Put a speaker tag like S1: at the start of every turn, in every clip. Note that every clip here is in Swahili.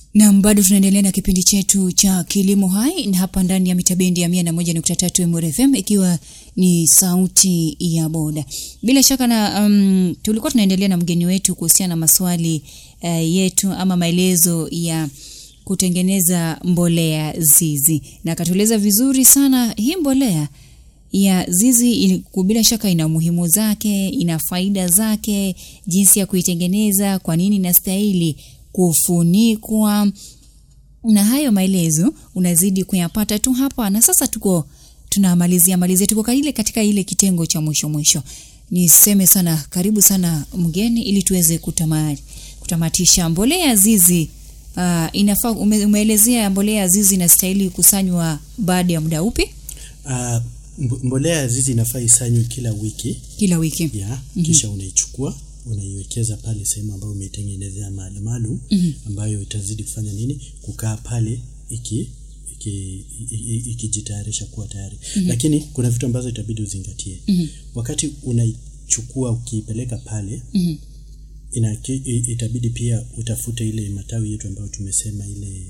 S1: Nam, bado tunaendelea na kipindi chetu cha kilimo hai na hapa ndani ya mitabendi ya mia na moja nukta tatu MRFM ikiwa ni sauti ya boda. Bila shaka na um, tulikuwa tunaendelea na mgeni wetu kuhusiana na maswali uh, yetu ama maelezo ya kutengeneza mbolea zizi, na akatueleza vizuri sana hii mbolea ya zizi ili- bila shaka ina umuhimu zake, ina faida zake, jinsi ya kuitengeneza, kwa nini inastahili kufunikwa, na hayo maelezo unazidi kuyapata tu hapa. Na sasa tuko tunamalizia malizia, tuko ka- ile katika ile kitengo cha mwisho mwisho. Niseme sana karibu sana mgeni, ili tuweze kutama, kutamatisha mbolea ya zizi. Uh, inafaa ume, umeelezea mbolea ya zizi inastahili kusanywa baada ya muda upi?
S2: Uh, mbolea ya zizi inafaa isanywe kila wiki
S1: Kila wiki.
S2: ya kisha unaichukua unaiwekeza pale sehemu ambayo umeitengenezea mahali maalum ambayo itazidi kufanya nini kukaa pale iki iki- i- i- ikijitayarisha kuwa tayari lakini kuna vitu ambazo itabidi uzingatie wakati unaichukua ukiipeleka pale ina, ki- i- itabidi pia utafute ile matawi yetu ambayo tumesema ile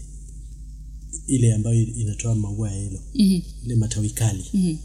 S2: ile ambayo inatoa maua ya hilo ile matawi kali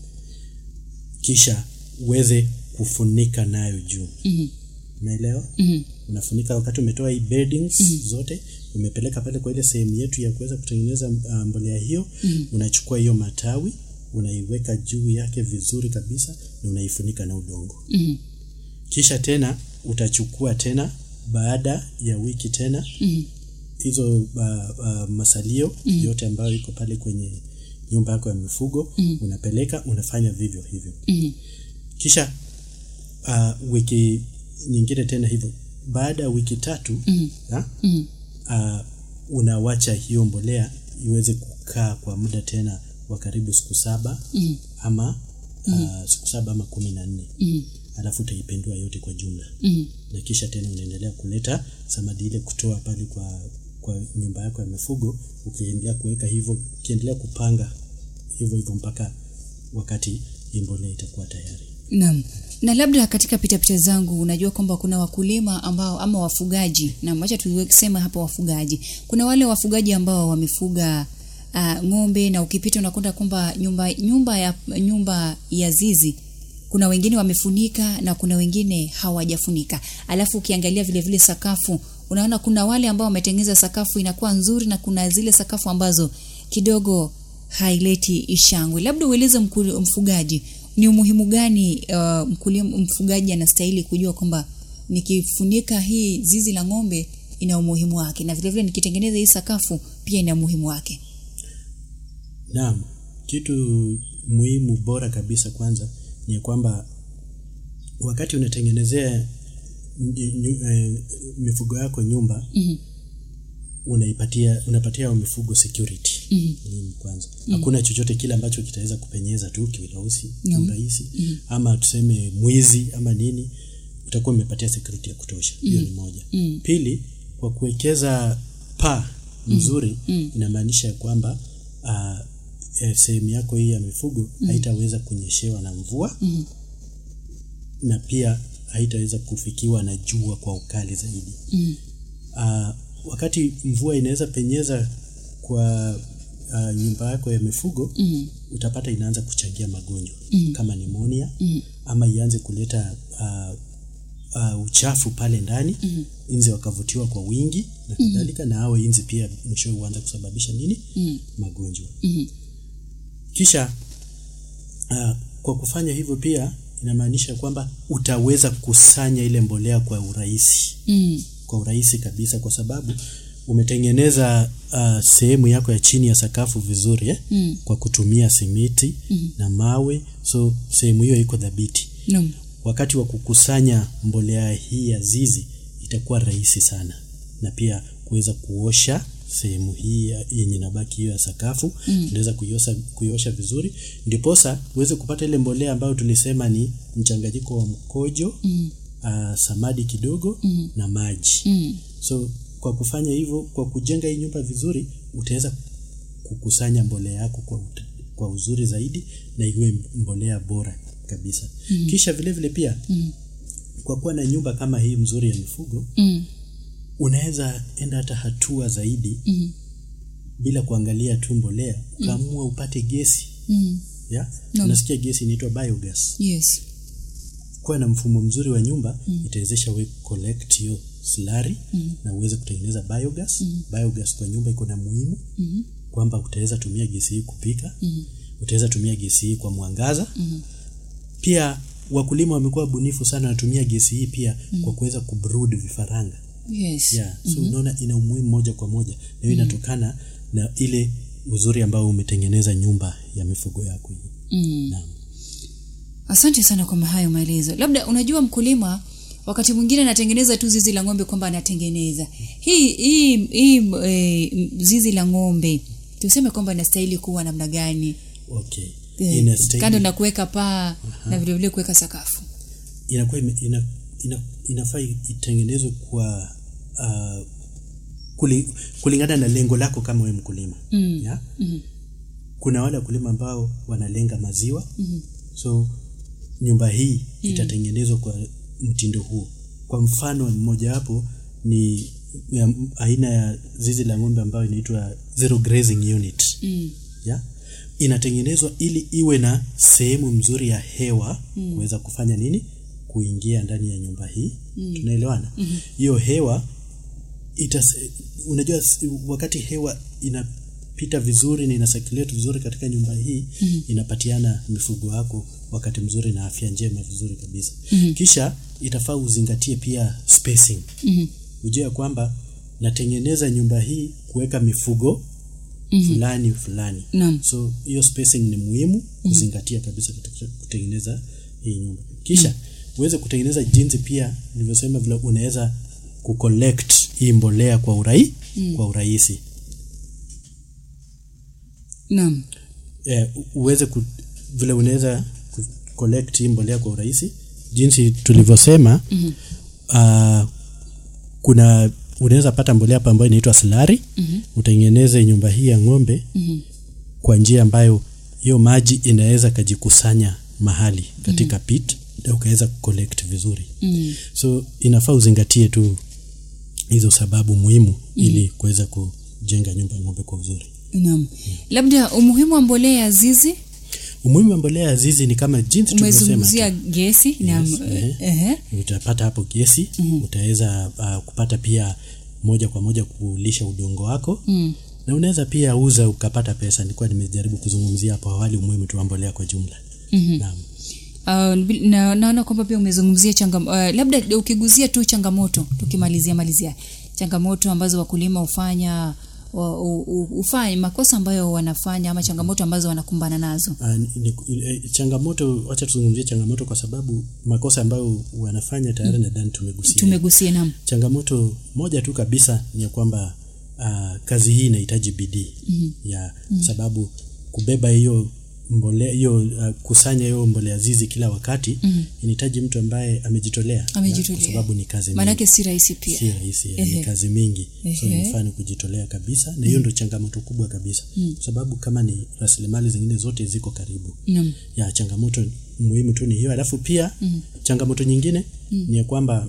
S2: kisha uweze kufunika nayo juu umeelewa unafunika wakati umetoa hii beddings zote umepeleka pale kwa ile sehemu yetu ya kuweza kutengeneza uh, mbolea hiyo unachukua hiyo matawi unaiweka juu yake vizuri kabisa na unaifunika na udongo kisha tena utachukua tena baada ya wiki tena hizo uh, uh, masalio yote ambayo iko pale kwenye nyumba yako ya mifugo unapeleka unafanya vivyo hivyo kisha uh, wiki nyingine tena hivyo baada ya wiki tatu ha? Uh, unawacha hiyo mbolea iweze kukaa kwa muda tena wa karibu siku saba ama uh, siku saba ama kumi na nne alafu utaipendua yote kwa jumla na kisha tena unaendelea kuleta samadi ile kutoa pale kwa kwa nyumba yako ya mifugo ukiendelea kuweka hivyo ukiendelea kupanga hivyo hivyo mpaka wakati hii mbolea itakuwa tayari
S1: Naam. Na labda katika pitapita zangu unajua kwamba kuna wakulima ambao ama wafugaji na acha tuwekisema hapa wafugaji. Kuna wale wafugaji ambao wamefuga uh, ng'ombe na ukipita unakuta kwamba nyumba nyumba ya nyumba ya zizi kuna wengine wamefunika na kuna wengine hawajafunika. Alafu ukiangalia vile vile sakafu unaona kuna wale ambao wametengeneza sakafu inakuwa nzuri na kuna zile sakafu ambazo kidogo haileti ishangwe. Labda ueleze mkul- mfugaji ni umuhimu gani uh, mkulima mfugaji anastahili kujua kwamba nikifunika hii zizi la ng'ombe ina umuhimu wake na vile vile nikitengeneza hii sakafu pia ina umuhimu wake.
S2: Naam, kitu muhimu bora kabisa kwanza ni ya kwamba wakati unatengenezea nyu- nyu- eh, mifugo yako nyumba unaipatia unapatia hao mifugo security muhimu kwanza. Hakuna chochote kile ambacho kitaweza kupenyeza tu kiurahisi urahisi ama tuseme mwizi ama nini, utakuwa umepatia security ya kutosha. Hiyo ni moja. Pili, kwa kuwekeza paa mzuri inamaanisha ya kwamba uh, eh, sehemu yako hii ya mifugo haitaweza kunyeshewa na mvua na pia haitaweza kufikiwa na jua kwa ukali zaidi uh, wakati mvua inaweza penyeza kwa uh, nyumba yako ya mifugo utapata inaanza kuchangia magonjwa kama pneumonia ama ianze kuleta uh, uh, uchafu pale ndani inzi wakavutiwa kwa wingi na kadhalika na hao inzi pia mwishowe huanza kusababisha nini magonjwa kisha uh, kwa kufanya hivyo pia inamaanisha kwamba utaweza kusanya ile mbolea kwa urahisi
S1: Mm.
S2: kwa urahisi kabisa kwa sababu umetengeneza uh, sehemu yako ya chini ya sakafu vizuri eh?
S1: Mm.
S2: kwa kutumia simiti na mawe so sehemu hiyo iko dhabiti
S1: Naam.
S2: wakati wa kukusanya mbolea hii ya zizi itakuwa rahisi sana na pia kuweza kuosha sehemu hii ya- yenye nabaki hiyo ya sakafu unaweza kuiosha, kuiosha vizuri ndiposa uweze kupata ile mbolea ambayo tulisema ni mchanganyiko wa mkojo mm. uh, samadi kidogo mm. na maji
S1: Mm.
S2: so kwa kufanya hivyo kwa kujenga hii nyumba vizuri utaweza kukusanya mbolea yako kwa, ut- kwa uzuri zaidi na iwe mbolea bora kabisa mm. kisha vile vile pia mm. kwa kuwa na nyumba kama hii mzuri ya mifugo
S1: Mm.
S2: unaweza enda hata hatua zaidi
S1: Mhm.
S2: bila kuangalia tu mbolea ukaamua upate gesi
S1: Mhm.
S2: ya
S1: Naam.
S2: unasikia gesi inaitwa biogas
S1: Yes.
S2: kuwa na mfumo mzuri wa nyumba itawezesha we collect hiyo slari na uweze kutengeneza biogas biogas kwa nyumba iko na muhimu kwamba utaweza tumia gesi hii kupika utaweza tumia gesi hii kwa mwangaza pia wakulima wamekuwa bunifu sana wanatumia gesi hii pia kwa kuweza kubrood vifaranga
S1: Yes.
S2: yeah. so unaona ina umuhimu moja kwa moja na hiyo inatokana na ile uzuri ambao umetengeneza nyumba ya mifugo yako hii
S1: Mm.
S2: Naam.
S1: Asante sana kwa hayo maelezo. Labda unajua mkulima wakati mwingine anatengeneza tu zizi la ng'ombe kwamba anatengeneza hii hii hii e, zizi la ng'ombe tuseme kwamba inastahili kuwa namna gani?
S2: okay
S1: Eh,
S2: Inastahili-
S1: kando na kuweka paa na vile vile kuweka sakafu.
S2: inakuwa ime- ina, ina, inafaa itengenezwe kwa uh, kuli, kulingana na lengo lako kama wewe mkulima
S1: Mm.
S2: yeah?
S1: Mhm.
S2: kuna wale wakulima ambao wanalenga maziwa so nyumba hii itatengenezwa kwa mtindo huo kwa mfano mmojawapo ni ya, aina ya zizi la ng'ombe ambayo inaitwa zero grazing unit
S1: Mm.
S2: ya inatengenezwa ili iwe na sehemu mzuri ya hewa kuweza kufanya nini kuingia ndani ya nyumba hii tunaelewana hiyo hewa itas, unajua s- wakati hewa inapita vizuri na ina circulate vizuri katika nyumba hii inapatiana mifugo wako wakati mzuri na afya njema vizuri kabisa kisha itafaa uzingatie pia spacing
S1: Mhm.
S2: ujue ya kwamba natengeneza nyumba hii kuweka mifugo fulani fulani
S1: Naam.
S2: so hiyo spacing ni muhimu kuzingatia kabisa katika kutengeneza hii nyumba kisha uweze kutengeneza jinsi pia nilivyosema vile unaweza kucollect hii mbolea kwa urai kwa urahisi
S1: Naam.
S2: eh, u- uweze ku, vile unaweza ku- collect hii mbolea kwa urahisi jinsi tulivyosema mm-hmm. uh, kuna unaweza pata mbolea hapa ambayo inaitwa slari mm-hmm. utengeneze nyumba hii ya ng'ombe mm-hmm. kwa njia ambayo hiyo maji inaweza kajikusanya mahali katika mm-hmm. pit na ukaweza collect vizuri
S1: Mm.
S2: so inafaa uzingatie tu hizo sababu muhimu mm-hmm. ili kuweza kujenga nyumba ya ng'ombe kwa uzuri
S1: Naam. Labda umuhimu wa mbolea ya zizi
S2: umuhimu wa mbolea ya zizi ni kama jinsi tulivyosema
S1: umezungumzia gesi na
S2: Yes,
S1: eh,
S2: ehe.
S1: ehe.
S2: utapata hapo gesi mm-hmm. utaweza uh, kupata pia moja kwa moja kulisha udongo wako
S1: Mm.
S2: na unaweza pia uza ukapata pesa nilikuwa nimejaribu kuzungumzia hapo awali umuhimu tu wa mbolea kwa jumla
S1: Mhm.
S2: naam
S1: Uh, bil- na naona kwamba pia umezungumzia changa uh, labda ukiguzia tu changamoto tukimalizia malizia changamoto ambazo wakulima hufanya wa- u- u- hufanya makosa ambayo wanafanya ama changamoto ambazo wanakumbana nazo
S2: Uh, ni, ni, eh, changamoto wacha tuzungumzie changamoto kwa sababu makosa ambayo wanafanya tayari nadhani tumegusia
S1: tumegusia nam
S2: changamoto moja tu kabisa ni ya kwamba uh, kazi hii inahitaji bidii mm-hmm. ya mm-hmm. sababu kubeba hiyo mbolea hiyo uh, kusanya hiyo mbolea zizi kila wakati mm-hmm. inahitaji mtu ambaye amejitolea ya,
S1: Amejitolea.
S2: kwa sababu ni kazi mingi
S1: maanake si rahisi pia
S2: si rahisi ya,
S1: Ehe.
S2: ni kazi mingi so
S1: Ehe.
S2: inafaa ni kujitolea kabisa na hiyo ndo changamoto kubwa kabisa kwa sababu kama ni rasilimali zingine zote ziko karibu
S1: Naam.
S2: ya changamoto muhimu tu ni hiyo alafu pia mm. changamoto nyingine mm. ni ya kwamba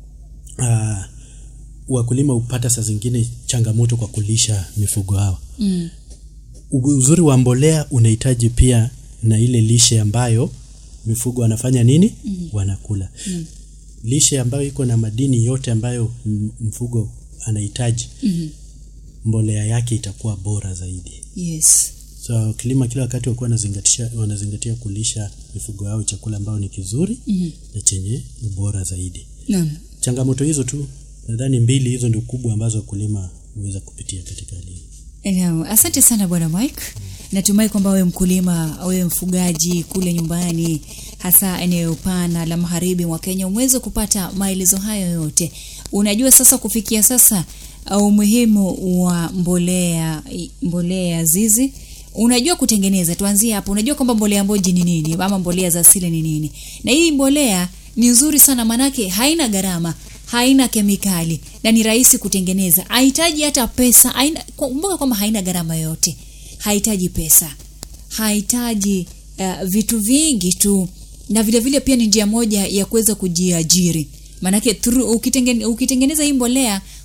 S2: uh, wakulima hupata saa zingine changamoto kwa kulisha mifugo hawa
S1: Mm.
S2: U- uzuri wa mbolea unahitaji pia na ile lishe ambayo mifugo wanafanya nini mm. wanakula mm. lishe ambayo iko na madini yote ambayo m- mfugo anahitaji
S1: Mhm.
S2: mbolea yake itakuwa bora zaidi
S1: yes
S2: so wakilima kila wakati wakuwa wanazingatia, wanazingatia kulisha mifugo yao chakula ambayo ni kizuri
S1: Mhm.
S2: na chenye ubora zaidi
S1: naam
S2: changamoto hizo tu nadhani mbili hizo ndio kubwa ambazo wakulima huweza kupitia katika hali hii
S1: Naam, asante sana bwana Mike. Natumai kwamba wewe mkulima, wewe mfugaji kule nyumbani, hasa eneo pana la magharibi mwa Kenya, umeweza kupata maelezo hayo yote. Unajua sasa kufikia sasa uh, umuhimu wa mbolea mbolea ya zizi. Unajua kutengeneza, tuanzie hapo. Unajua kwamba mbolea mboji ni nini ama mbolea za asili ni nini? Na hii mbolea ni nzuri sana manake haina gharama haina kemikali na ni rahisi kutengeneza hahitaji hata pesa haina kumbuka kwamba haina gharama yoyote hahitaji pesa hahitaji uh, vitu vingi tu na vile vile pia ni njia moja ya kuweza kujiajiri maanake through- ukitengene, ukitengeneza hii mbolea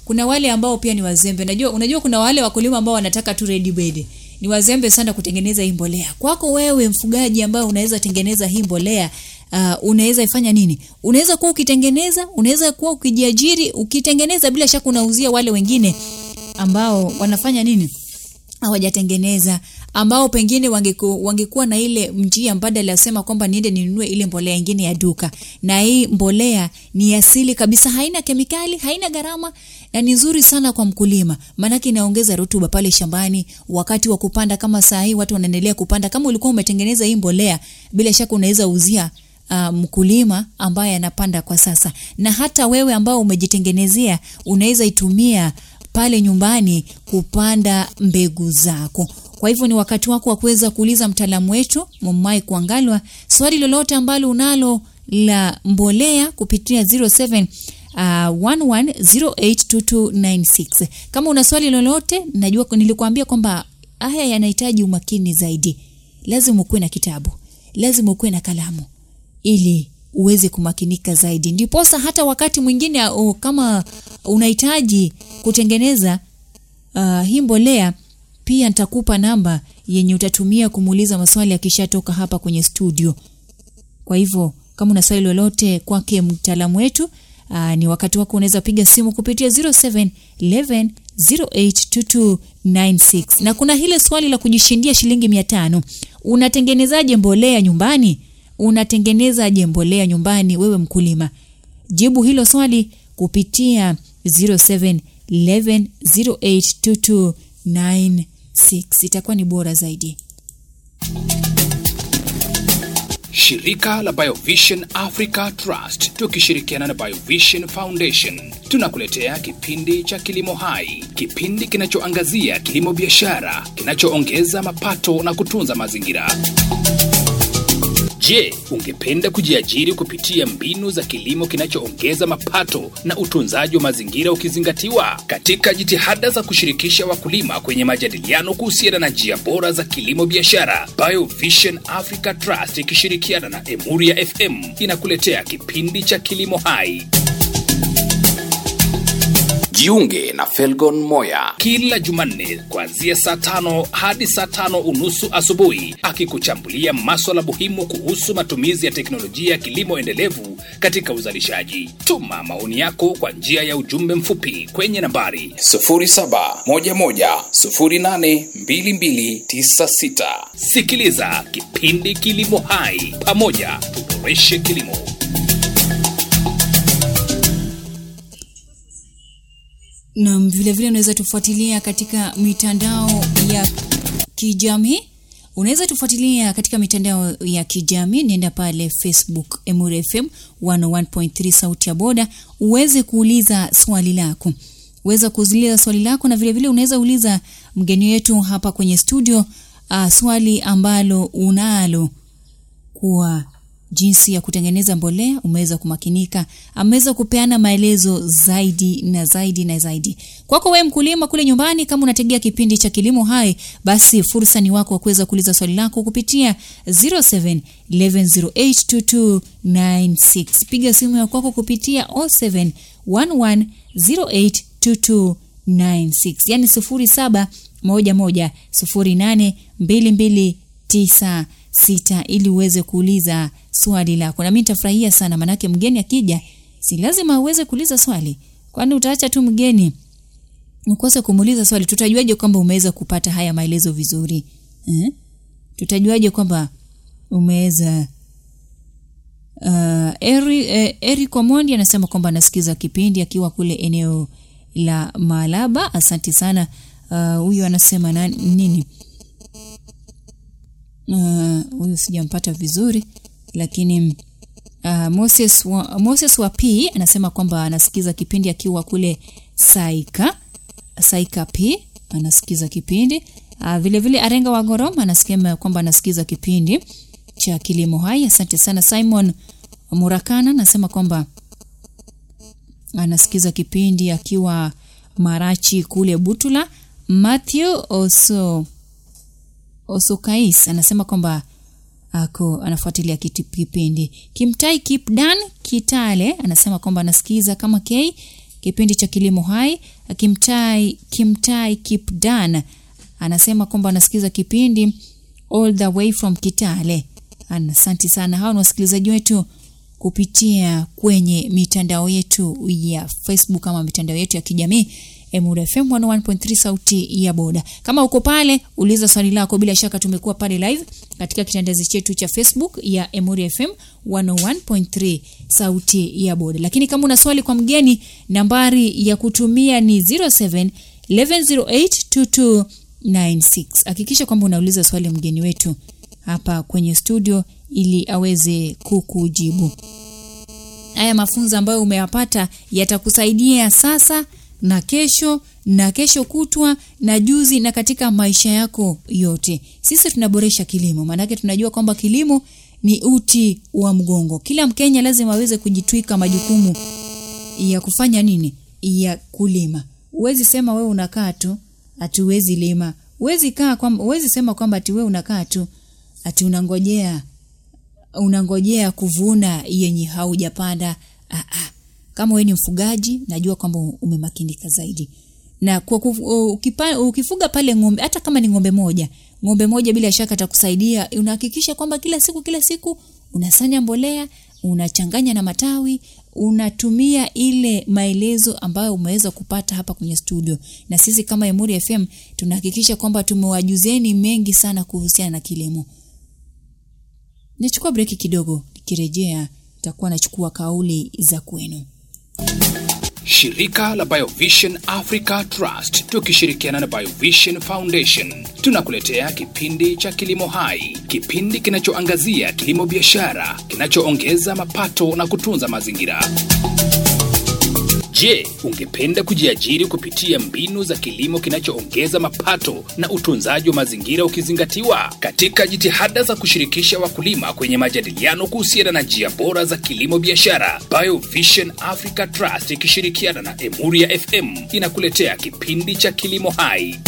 S1: kuna wale ambao pia ni wazembe najua unajua kuna wale wakulima ambao wanataka tu ready made ni wazembe sana kutengeneza hii mbolea kwako wewe mfugaji ambao unaweza tengeneza hii mbolea uh, unaweza ifanya nini unaweza kuwa ukitengeneza unaweza kuwa ukijiajiri ukitengeneza bila shaka unauzia wale wengine ambao wanafanya nini hawajatengeneza ambao pengine wangeku, wangekuwa na ile njia mbadala ya kusema kwamba niende ninunue ile mbolea ingine ya duka na hii mbolea ni asili kabisa haina kemikali haina gharama na ni nzuri sana kwa mkulima maanake inaongeza rutuba pale shambani wakati wa kupanda kama saa hii watu wanaendelea kupanda kama ulikuwa umetengeneza hii mbolea bila shaka unaweza uzia uh, mkulima ambaye anapanda kwa sasa na hata wewe ambao umejitengenezea unaweza itumia pale nyumbani kupanda mbegu zako kwa hivyo ni wakati wako wa kuweza kuuliza mtaalamu wetu Momai Kuangalwa swali lolote ambalo unalo la mbolea kupitia 07 Uh, 11082296 kama una swali lolote najua nilikuambia kwamba haya yanahitaji umakini zaidi lazima ukuwe na kitabu lazima ukuwe na kalamu ili uweze kumakinika zaidi ndiposa hata wakati mwingine uh, kama unahitaji kutengeneza uh, hii mbolea pia nitakupa namba yenye utatumia kumuuliza maswali akishatoka hapa kwenye studio kwa hivyo kama una swali lolote kwake mtaalamu wetu uh, ni wakati wako unaweza piga simu kupitia 0711 082296 na kuna hile swali la kujishindia shilingi mia tano unatengenezaje mbolea nyumbani unatengenezaje mbolea nyumbani wewe mkulima jibu hilo swali kupitia 0711082296 itakuwa ni bora zaidi
S3: Shirika la Biovision Africa Trust tukishirikiana na Biovision Foundation tunakuletea kipindi cha Kilimo Hai, kipindi kinachoangazia kilimo biashara kinachoongeza mapato na kutunza mazingira. Je, ungependa kujiajiri kupitia mbinu za kilimo kinachoongeza mapato na utunzaji wa mazingira ukizingatiwa? Katika jitihada za kushirikisha wakulima kwenye majadiliano kuhusiana na njia bora za kilimo biashara, Biovision Africa Trust ikishirikiana na Emuria FM inakuletea kipindi cha Kilimo Hai. Jiunge na Felgon Moya kila Jumanne kuanzia saa tano hadi saa tano unusu asubuhi, akikuchambulia maswala muhimu kuhusu matumizi ya teknolojia ya kilimo endelevu katika uzalishaji. Tuma maoni yako kwa njia ya ujumbe mfupi kwenye nambari 0711082296. Sikiliza kipindi Kilimo Hai, pamoja tuboreshe kilimo.
S1: na vilevile unaweza tufuatilia katika mitandao ya kijamii unaweza tufuatilia katika mitandao ya kijamii nenda pale facebook emure fm 101.3 sauti ya boda uweze kuuliza swali lako uweza kuuliza swali lako na vilevile unaweza uliza mgeni wetu hapa kwenye studio uh, swali ambalo unalo kuwa jinsi ya kutengeneza mbolea umeweza kumakinika ameweza kupeana maelezo zaidi na zaidi na zaidi kwako wewe mkulima kule nyumbani kama unategea kipindi cha kilimo hai basi fursa ni wako wa kuweza kuuliza swali lako kupitia 0711082296 piga simu ya kwako kupitia 0711082296 yani 0711082296 sita ili uweze kuuliza swali lako na mi nitafurahia sana manake mgeni akija si lazima uweze kuuliza swali kwani utaacha tu mgeni ukose kumuuliza swali tutajuaje kwamba umeweza kupata haya maelezo vizuri eh? tutajuaje kwamba umeweza uh, eri, eh, eri komondi anasema kwamba anasikiza kipindi akiwa kule eneo la malaba asante sana huyu uh, anasema na, nini huyu uh, sijampata vizuri lakini uh, Moses, wa, Moses wa P anasema kwamba anasikiza kipindi akiwa kule Saika Saika P anasikiza kipindi uh, vile vile Arenga wa Gorom anasema kwamba anasikiza kipindi cha kilimo hai. Asante sana Simon Murakana anasema kwamba anasikiza kipindi akiwa Marachi kule Butula. Matthew Oso Osokais anasema kwamba ako anafuatilia kipindi. Kimtai Kipdan Kitale anasema kwamba anasikiza kama K kipindi cha Kilimo Hai. Kimtai Kimtai Kipdan anasema kwamba anasikiza kipindi all the way from Kitale. Asante sana, hao ni wasikilizaji wetu kupitia kwenye mitandao yetu ya Facebook ama mitandao yetu ya kijamii Emura FM 101.3 sauti ya boda. Kama uko pale, uliza swali lako. Bila shaka tumekuwa pale live katika kitandazi chetu cha Facebook ya Emura FM 101.3 sauti ya boda. Lakini kama una swali kwa mgeni, nambari ya kutumia ni 07 1108 2296. Hakikisha kwamba unauliza swali mgeni wetu hapa kwenye studio ili aweze kukujibu. Haya mafunzo ambayo umeyapata yatakusaidia sasa na kesho na kesho kutwa na juzi na katika maisha yako yote. Sisi tunaboresha kilimo, maanake tunajua kwamba kilimo ni uti wa mgongo. Kila Mkenya lazima aweze kujitwika majukumu ya kufanya nini? Ya kulima. Huwezi sema wewe unakaa tu ati huwezi lima. Huwezi kaa kwamba huwezi sema kwamba ati wewe unakaa tu ati unangojea unangojea kuvuna yenye haujapanda. Ah, ah. Kama wewe ni mfugaji, najua kwamba umemakinika zaidi na kwa kufu, ukipa, ukifuga pale ng'ombe, hata kama ni ng'ombe moja, ng'ombe moja bila shaka atakusaidia. Unahakikisha kwamba kila siku kila siku unasanya mbolea, unachanganya na matawi, unatumia ile maelezo ambayo umeweza kupata hapa kwenye studio, na sisi kama Emuri FM tunahakikisha kwamba tumewajuzeni mengi sana kuhusiana na kilimo. Nichukua breki kidogo, nikirejea nitakuwa nachukua kauli za kwenu.
S3: Shirika la Biovision Africa Trust tukishirikiana na Biovision Foundation tunakuletea kipindi cha Kilimo Hai, kipindi kinachoangazia kilimo biashara kinachoongeza mapato na kutunza mazingira. Je, ungependa kujiajiri kupitia mbinu za kilimo kinachoongeza mapato na utunzaji wa mazingira ukizingatiwa? Katika jitihada za kushirikisha wakulima kwenye majadiliano kuhusiana na njia bora za kilimo biashara, Biovision Africa Trust ikishirikiana na Emuria FM inakuletea kipindi cha Kilimo Hai.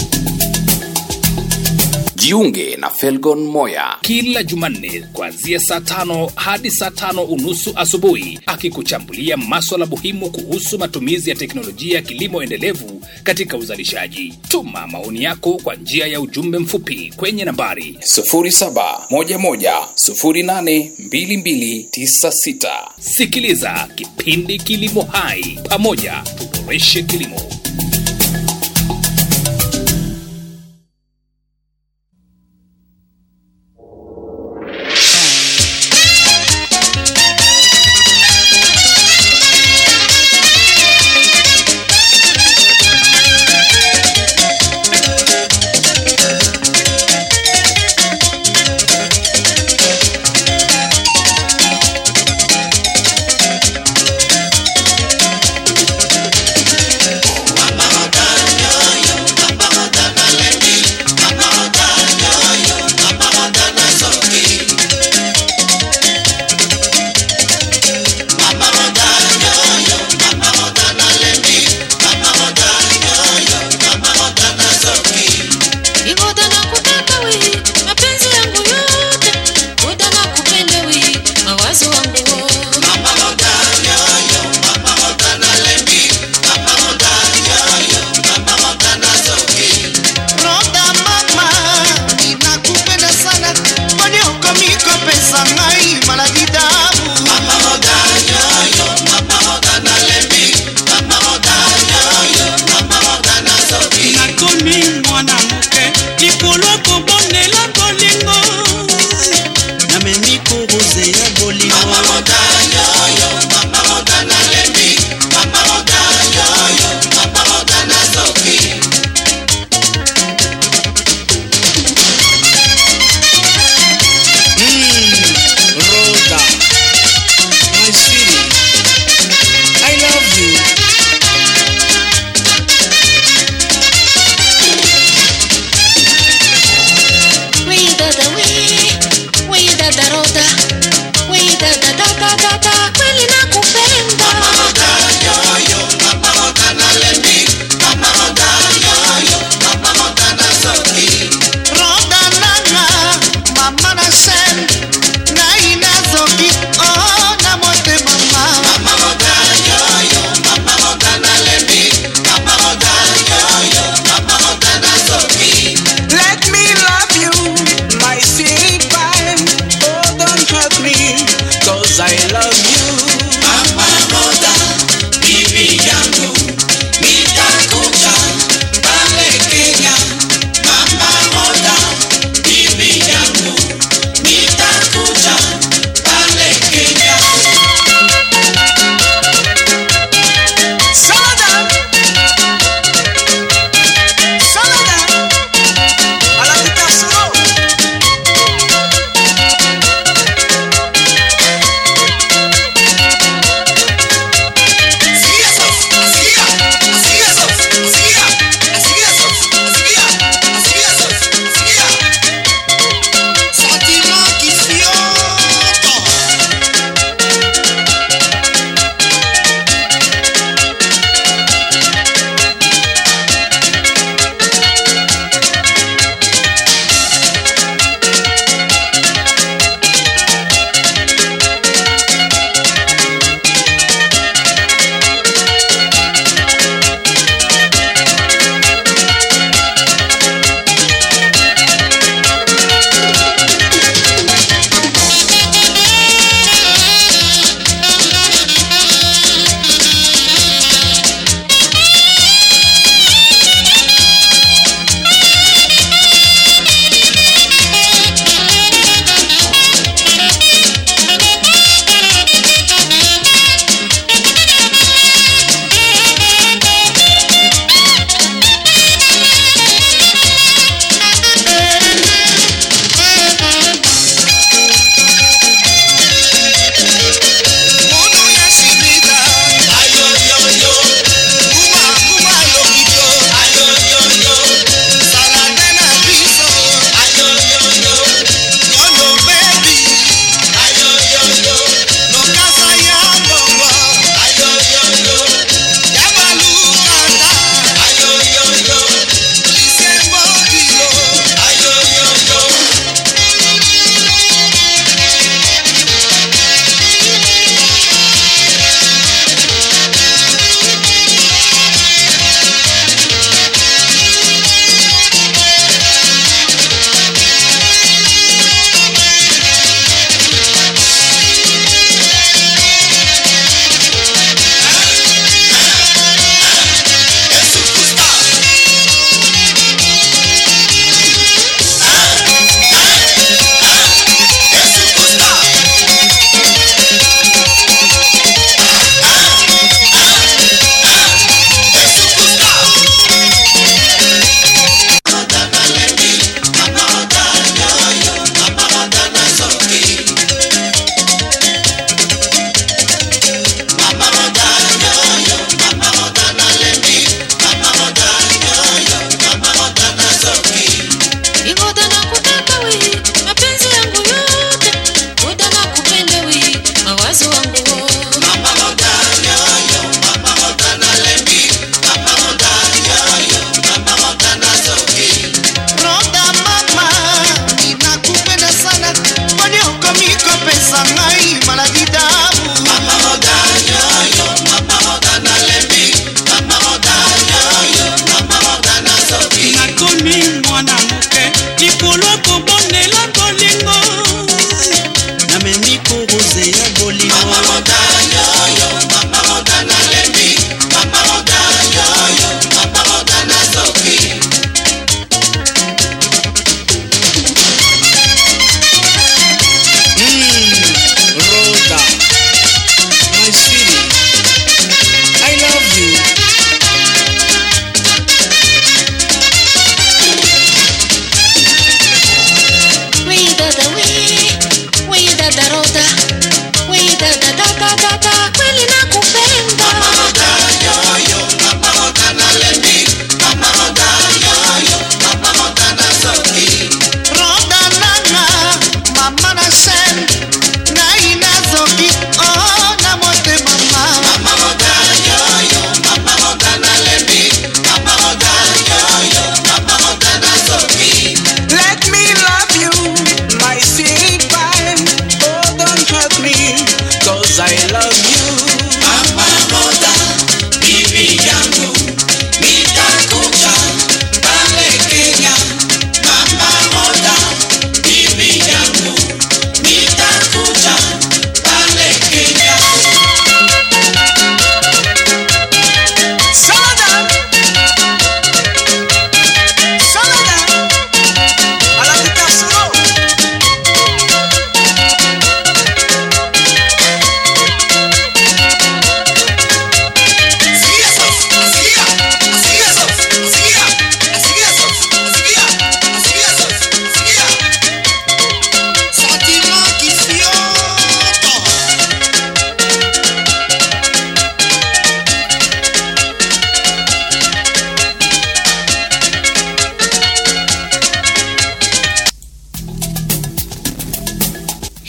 S4: Jiunge na Felgon Moya
S3: kila Jumanne kuanzia saa tano hadi saa tano unusu asubuhi, akikuchambulia maswala muhimu kuhusu matumizi ya teknolojia ya kilimo endelevu katika uzalishaji. Tuma maoni yako kwa njia ya ujumbe mfupi kwenye nambari
S4: 0711082296.
S3: Sikiliza kipindi Kilimo Hai, pamoja tuboreshe kilimo.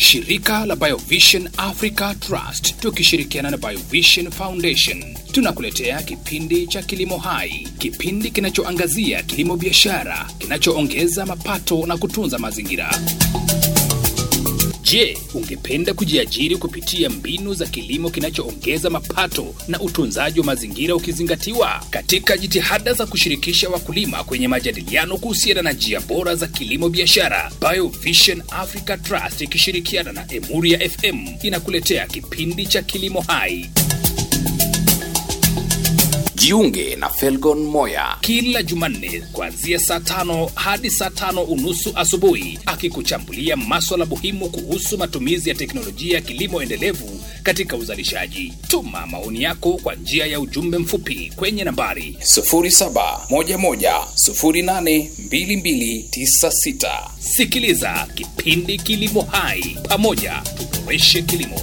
S3: shirika la Biovision Africa Trust tukishirikiana na Biovision Foundation tunakuletea kipindi cha Kilimo Hai, kipindi kinachoangazia kilimo biashara kinachoongeza mapato na kutunza mazingira. Je, ungependa kujiajiri kupitia mbinu za kilimo kinachoongeza mapato na utunzaji wa mazingira ukizingatiwa? Katika jitihada za kushirikisha wakulima kwenye majadiliano kuhusiana na njia bora za kilimo biashara, Biovision Africa Trust ikishirikiana na Emuria FM inakuletea kipindi cha Kilimo Hai.
S4: Jiunge na Felgon Moya
S3: kila Jumanne kuanzia saa tano hadi saa tano unusu asubuhi, akikuchambulia maswala muhimu kuhusu matumizi ya teknolojia ya kilimo endelevu katika uzalishaji. Tuma maoni yako kwa njia ya ujumbe mfupi kwenye nambari
S4: 0711082296.
S3: Sikiliza kipindi Kilimo Hai, pamoja tuboreshe kilimo.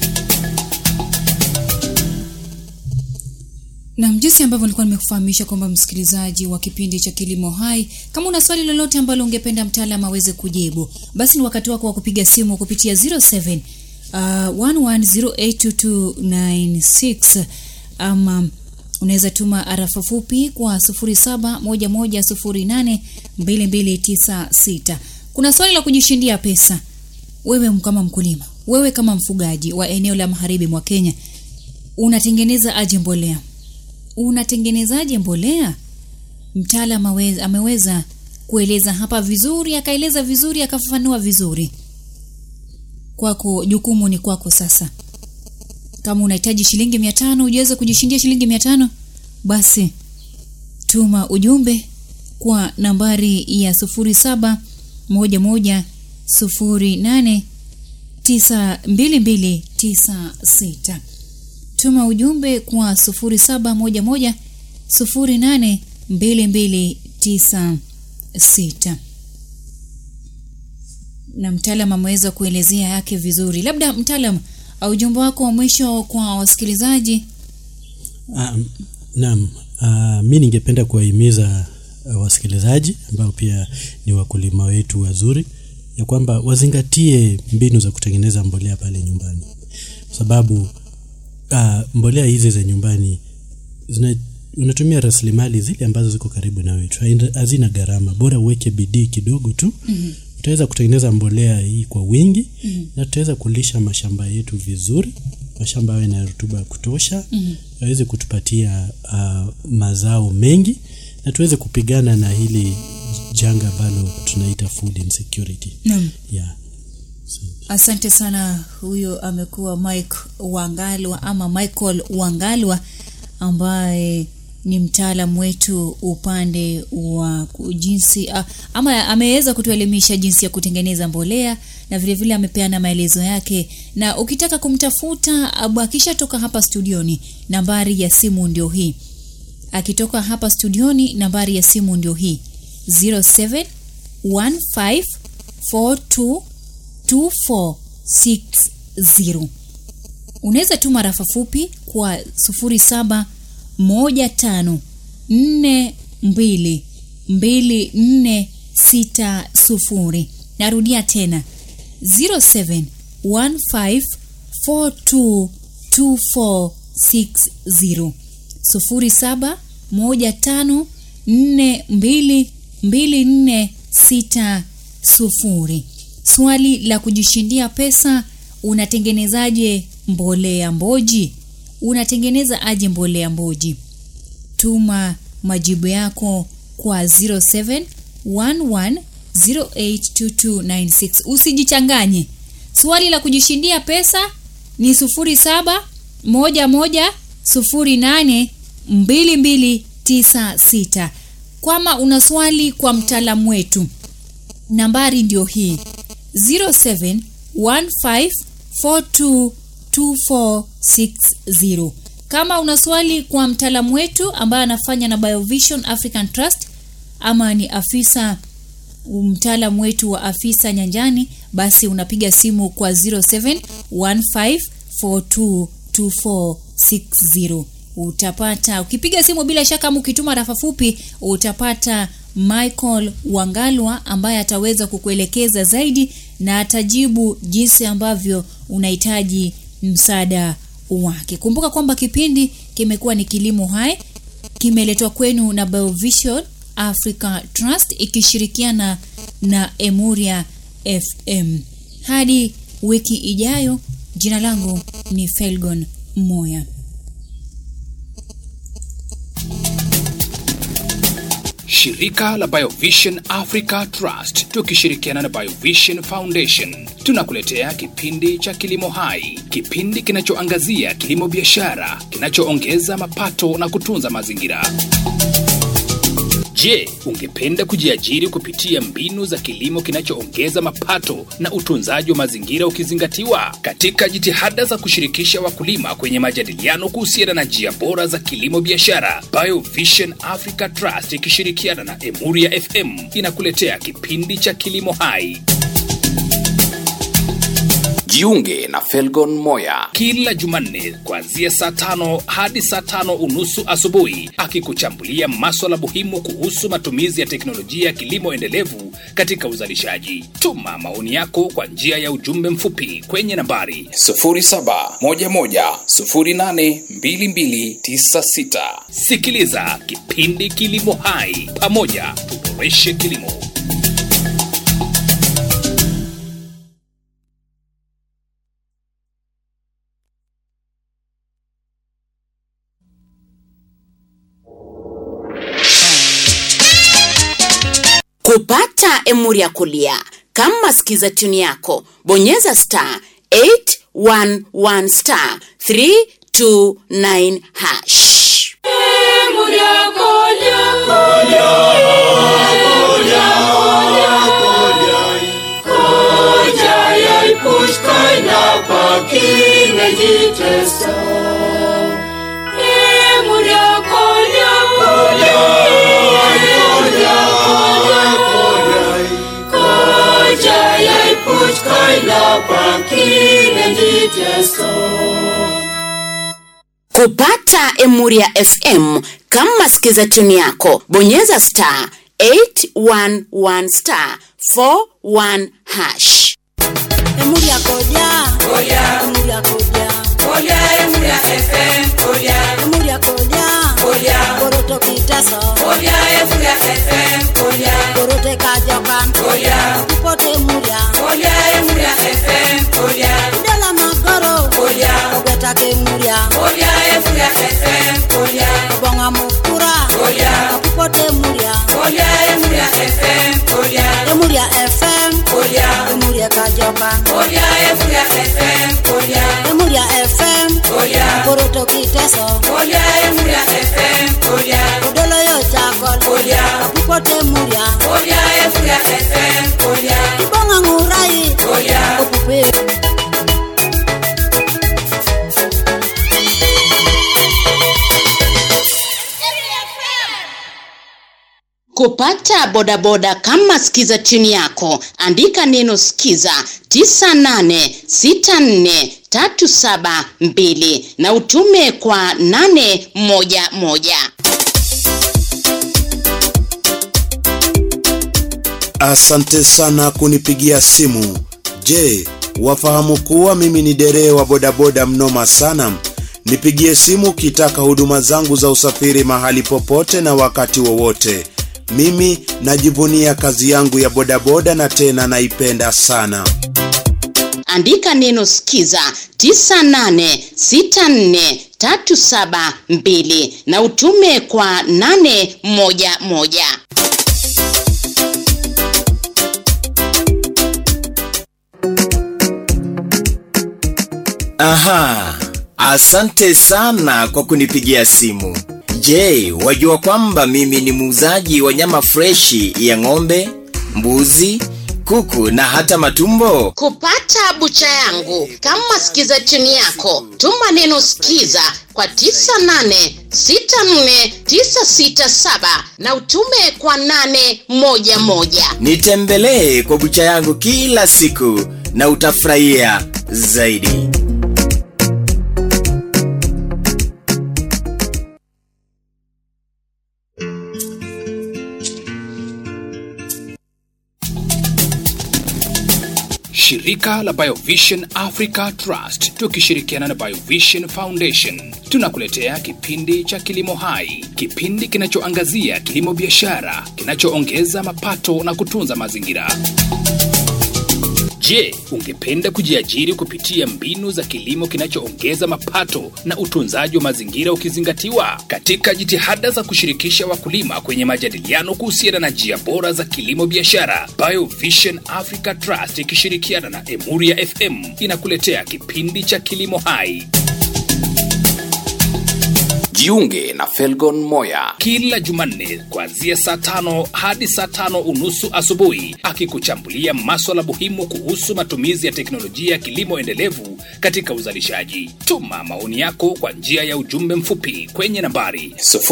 S1: na jinsi ambavyo nilikuwa nimekufahamisha kwamba msikilizaji wa kipindi cha kilimo hai kama una swali lolote ambalo ungependa mtaalam aweze kujibu basi ni wakati wako wa kupiga simu kupitia 07 uh, 11082296 ama unaweza tuma arafa fupi kwa 0711082296 kuna swali la kujishindia pesa wewe kama mkulima wewe kama mfugaji wa eneo la magharibi mwa kenya unatengeneza aje mbolea unatengenezaje mbolea mtaalam aweza- ameweza kueleza hapa vizuri akaeleza vizuri akafafanua vizuri kwako jukumu ni kwako sasa kama unahitaji shilingi mia tano ujaweza kujishindia shilingi mia tano basi tuma ujumbe kwa nambari ya sufuri saba moja moja sufuri nane tisa mbili mbili tisa sita tuma ujumbe kwa 0711 082296 na mtaalam ameweza kuelezea yake vizuri labda mtaalam uh, ujumbe wako wa mwisho kwa wasikilizaji
S2: Um, naam, uh, mi ningependa kuwahimiza uh, wasikilizaji ambao pia ni wakulima wetu wazuri ya kwamba wazingatie mbinu za kutengeneza mbolea pale nyumbani, kwa sababu uh, mbolea hizi za nyumbani zina unatumia rasilimali zile ambazo ziko karibu na wetu, haina- hazina gharama, bora uweke bidii kidogo tu mm-hmm. utaweza kutengeneza mbolea hii kwa wingi mm-hmm. na tutaweza kulisha mashamba yetu vizuri, mashamba yawe na rutuba ya kutosha mm-hmm. yaweze kutupatia uh, mazao mengi na tuweze kupigana na hili janga ambalo tunaita food insecurity
S1: Naam.
S2: yeah.
S1: asante sana huyo amekuwa mike wangalwa ama michael wangalwa ambaye ni mtaalam wetu upande wa ku- jinsi a- ama ameweza kutuelimisha jinsi ya kutengeneza mbolea na vile vile amepeana maelezo yake na ukitaka kumtafuta abu akishatoka hapa studioni nambari ya simu ndio hii akitoka hapa studioni nambari ya simu ndio hii 0715422460 unaweza tuma rafa fupi kwa 0715422460 narudia tena 0715422460 0715422460 swali la kujishindia pesa unatengenezaje mbolea mboji unatengeneza aje mbolea mboji tuma majibu yako kwa 0711082296 usijichanganye swali la kujishindia pesa ni 0711082296 kwama una swali kwa mtaalamu wetu nambari ndio hii 0715422460 kama una swali kwa mtaalamu wetu ambaye anafanya na biovision african trust ama ni afisa mtaalamu wetu wa afisa nyanjani basi unapiga simu kwa 0715422460 utapata ukipiga simu bila shaka ama ukituma rafa fupi utapata Michael Wangalwa ambaye ataweza kukuelekeza zaidi na atajibu jinsi ambavyo unahitaji msaada wake. Kumbuka kwamba kipindi kimekuwa ni Kilimo Hai, kimeletwa kwenu na Biovision Africa Trust ikishirikiana na Emuria FM. Hadi wiki ijayo, jina langu ni Felgon Moya.
S3: Shirika la Biovision Africa Trust tukishirikiana na Biovision Foundation tunakuletea kipindi cha Kilimo Hai, kipindi kinachoangazia kilimo biashara kinachoongeza mapato na kutunza mazingira. Je, ungependa kujiajiri kupitia mbinu za kilimo kinachoongeza mapato na utunzaji wa mazingira ukizingatiwa? Katika jitihada za kushirikisha wakulima kwenye majadiliano kuhusiana na njia bora za kilimo biashara, Biovision Africa Trust ikishirikiana na Emuria FM inakuletea kipindi cha Kilimo Hai.
S4: Jiunge na Felgon Moya
S3: kila Jumanne kuanzia saa tano hadi saa tano unusu asubuhi, akikuchambulia maswala muhimu kuhusu matumizi ya teknolojia ya kilimo endelevu katika uzalishaji. Tuma maoni yako kwa njia ya ujumbe mfupi kwenye nambari
S4: 0711082296.
S3: Sikiliza kipindi Kilimo Hai, pamoja tuboreshe kilimo.
S5: kupata emuri ya kulia kama sikiza tuni yako bonyeza star 811 star 329 hash kupata emuri ya fm kama sikiza tuni yako bonyeza star 811 star 41 hash
S6: Emuri ya koja. Koja. Emuri ya koja. Koja. Emuri ya FM. Koja. Emuri ya koja. Koja. Koroto kitaso. Koja. Emuri ya FM. Koja. Korote kajokan. Koja. Ipote emuri ya. Koja. Emuri ya FM. Koja. Idala magoro. Koja. Ogeta ke emuri ya. Koja. Emuri ya FM. Koja. Bonga mukura. Koja. Ipote emuri ya. Koja. Emuri ya FM. Koja. Emuri ya FM. Koja. Emuri ya kajokan. Koja. Emuri ya FM. Koja. Emuri ya FM. Koja. Koroto kiteso. Koja. Emuri ya FM. Koja. Odolo yo chakol. Koja. Ipote emuri ya. Koja. Emuri ya FM. Koja. Ibonga ngurai. Koja. Opupe.
S5: kupata bodaboda kama skiza tuni yako andika neno skiza 9864372 na utume kwa 811
S7: Asante sana kunipigia simu. Je, wafahamu kuwa mimi ni dereva wa bodaboda mnoma sana? Nipigie simu ukitaka huduma zangu za usafiri mahali popote na wakati wowote. Mimi najivunia kazi yangu ya bodaboda na tena naipenda sana.
S5: andika neno skiza 9864372 na utume kwa 811
S8: Aha, asante sana kwa kunipigia simu. Je, wajua kwamba mimi ni muuzaji wa nyama freshi ya ng'ombe, mbuzi, kuku na hata matumbo?
S5: kupata bucha yangu kama skiza tuni yako tuma neno skiza kwa 9864967 na utume kwa 811
S8: Nitembelee kwa bucha yangu kila siku na utafurahia zaidi.
S3: shirika la Biovision Africa Trust tukishirikiana na Biovision Foundation tunakuletea kipindi cha Kilimo Hai, kipindi kinachoangazia kilimo biashara kinachoongeza mapato na kutunza mazingira. Je, ungependa kujiajiri kupitia mbinu za kilimo kinachoongeza mapato na utunzaji wa mazingira ukizingatiwa? Katika jitihada za kushirikisha wakulima kwenye majadiliano kuhusiana na njia bora za kilimo biashara, Biovision Africa Trust ikishirikiana na Emuria FM inakuletea kipindi cha Kilimo Hai.
S4: Jiunge na Felgon Moya
S3: kila Jumanne kuanzia saa tano hadi saa tano unusu asubuhi, akikuchambulia maswala muhimu kuhusu matumizi ya teknolojia ya kilimo endelevu katika uzalishaji. Tuma maoni yako kwa njia ya ujumbe mfupi kwenye nambari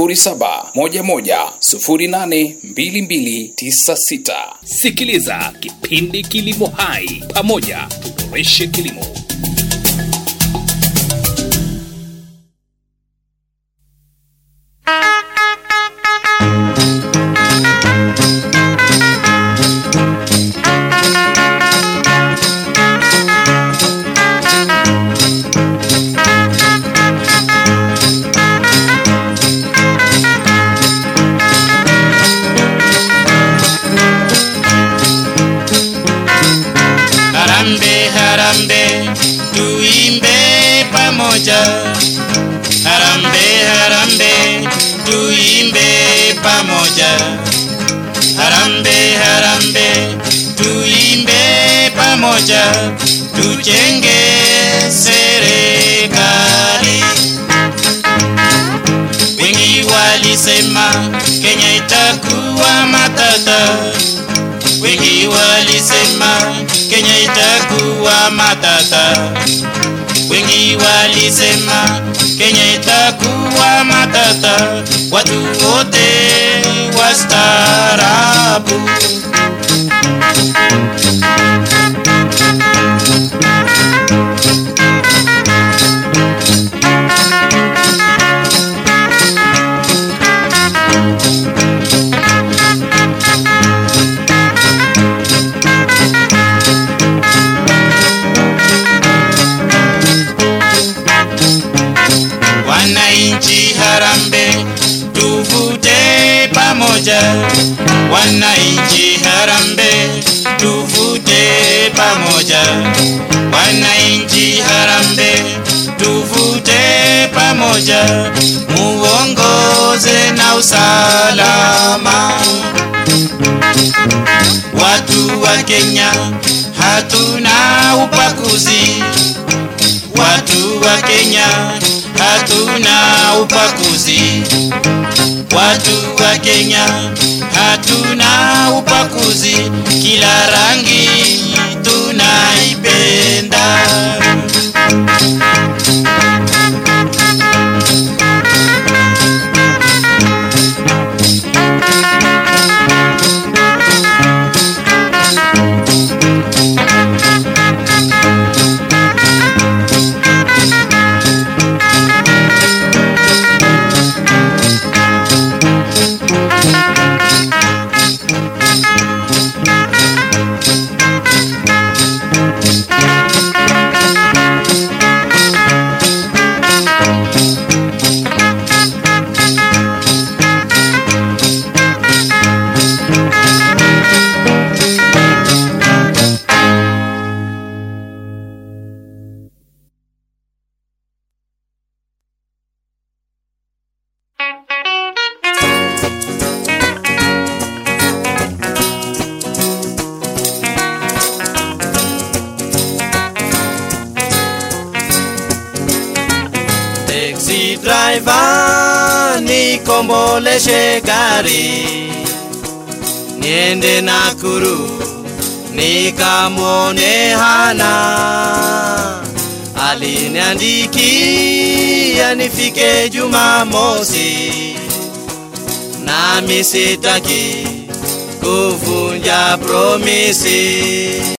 S4: 0711082296.
S3: Sikiliza kipindi Kilimo Hai, pamoja tuboreshe kilimo.
S9: Harambe, harambe, tuimbe pamoja. Harambe, harambe, tuimbe pamoja. Harambe, harambe, tuimbe pamoja. Tujenge serikali. Wengi walisema Kenya itakuwa matata wengi walisema Kenya itakuwa matata, wengi walisema Kenya itakuwa matata, watu wote wastaarabu. Wananchi harambe, tuvute pamoja. Wananchi harambe, tuvute pamoja. Wananchi harambe, tuvute pamoja, muongoze na usalama. Watu wa Kenya hatuna ubaguzi watu wa Kenya hatuna ubaguzi, watu wa Kenya hatuna ubaguzi, kila rangi tunaipenda. Taxi driver nikomboleshe gari niende Nakuru nikamwone Hana aliniandikia nifike Jumamosi nami sitaki kuvunja promisi